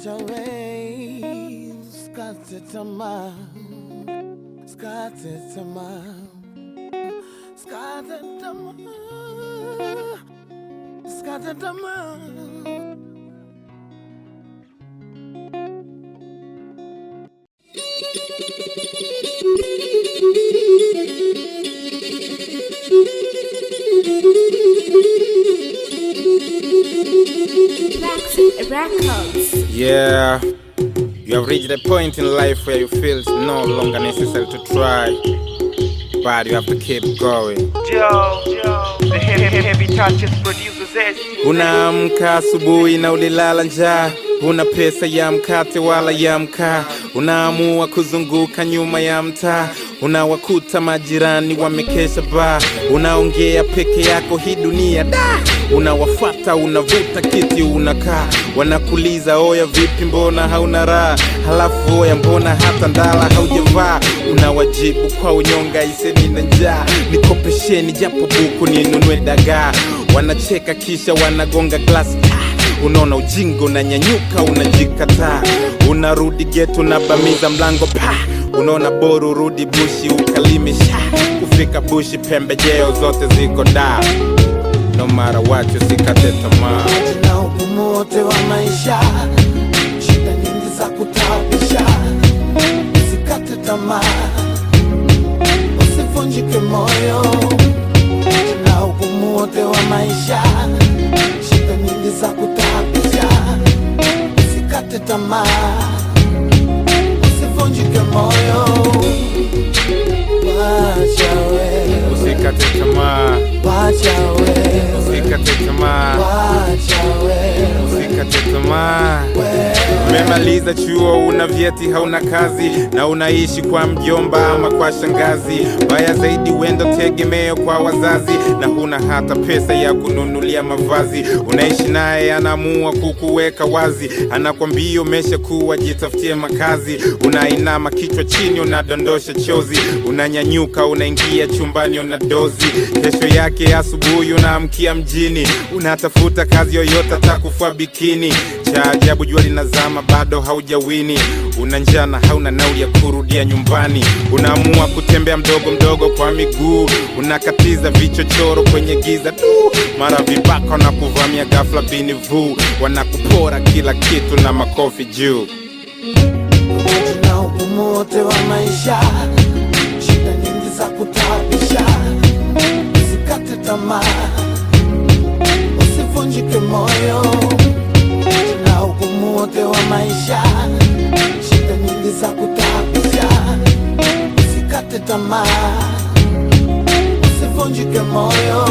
Wachawe, skate tamaa, skate tamaa, skate tamaa, skate tamaa. Rex Records. Yeah, you have reached a point in life where you feel it's no longer necessary to try, but you have to keep going. Joe, the heavy, heavy, heavy touches produces it. Unaamka asubuhi na ulilala njaa, huna pesa ya mkate wala ya mkaa, unaamua kuzunguka nyuma ya mtaa, unawakuta majirani wamekesha baa, unaongea peke yako hii dunia da unawafata unavuta kiti unakaa, wanakuliza oya, vipi, mbona hauna raha? Halafu oya, mbona hata ndala haujavaa? Unawajibu kwa unyonga, iseni na njaa, nikopesheni japo buku ninunue dagaa. Wanacheka kisha wanagonga glasi Ah, unaona ujinga, unanyanyuka, unajikataa, unarudi getu, unabamiza mlango pa unaona bora urudi bushi ukalime sha kufika bushi, pembejeo zote ziko daa no matter what, usikate tamaa. na ugumu wote wa maisha, shida nyingi za kutaabisha, usikate tamaa, usivunjike moyo. Na ugumu wote wa maisha, shida nyingi za kutaabisha, usikate tamaa, usivunjike moyo. Wacha we, Usikate tamaa, wacha we, usikate tamaa, wacha we, usikate tamaa. we. Umemaliza chuo, una vyeti, hauna kazi na unaishi kwa mjomba ama kwa shangazi. Baya zaidi, wenda tegemeo kwa wazazi na huna hata pesa ya kununulia mavazi. Unaishi naye, anaamua kukuweka wazi, anakwambia umeshakuwa, jitafutie makazi. Unainama kichwa chini, unadondosha chozi, unanyanyuka, unaingia chumbani, una dozi. Kesho yake asubuhi, unaamkia mjini, unatafuta kazi yoyote, atakufua bikini. Cha ajabu, jua linazama, bado haujawini. Una njaa na hauna nauli ya kurudia nyumbani. Unaamua kutembea mdogo mdogo kwa miguu, unakatiza vichochoro kwenye giza tu. Mara vibaka na kuvamia ghafla bini vuu, wanakupora kila kitu na makofi juu. na ugumu wote wa maisha, shida nyingi za kutaabisha, usikate tamaa, usivunjike moyo. Na ugumu wote wa maisha, shida nyingi za kutaabisha, usikate tamaa, usivunjike moyo.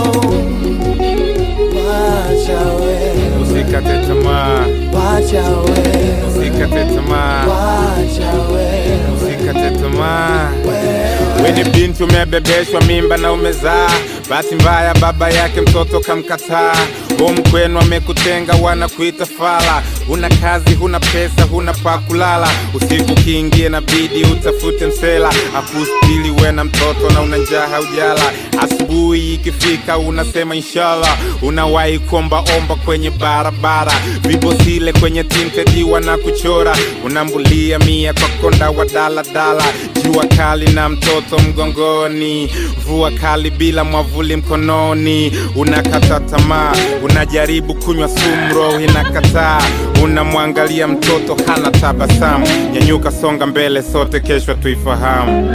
Wacha we, Usikate tamaa, wacha we, usikate tamaa, wacha we, usikate tamaa. we. We ni binti umebebeshwa mimba na umezaa, bahati mbaya baba yake mtoto kamkataa. Home kwenu amekutenga, wanakuita fala. Huna kazi, huna pesa, huna pa kulala. Usiku kiingie na bidi utafute msela, akustili we na mtoto na una njaa haujala. Asubuhi ikifika unasema inshallah, unawahi kuomba omba kwenye barabara, vibosile kwenye tinted wanakuchora, unambulia mia kwa konda wa daladala, jua kali na mtoto mgongoni, mvua kali bila mwavuli mkononi, unakata tamaa, unajaribu kunywa sumu, roho inakataa, unamwangalia mtoto hana tabasamu, nyanyuka, songa mbele, sote kesho tuifahamu.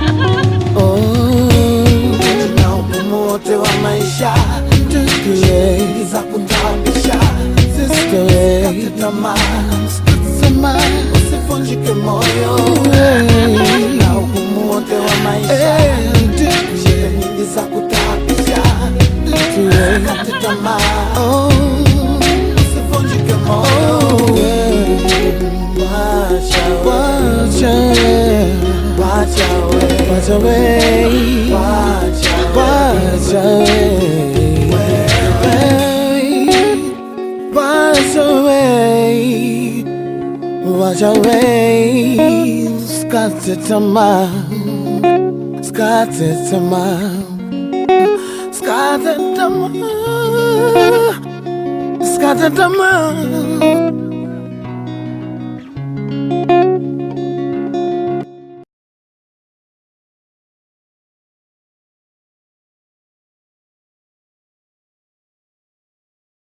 na ugumu wote wa maisha nyingi za kutaabisha, usikate tamaa, usivunjike moyo. Na ugumu wote wa maisha, shida nyingi za kutaabisha, usikate tamaa, usivunjike moyo. Wacha we, wacha we, wacha we, wacha we, wacha we, wacha we, skate tamaa, skate tamaa, skate tamaa, skate tamaa.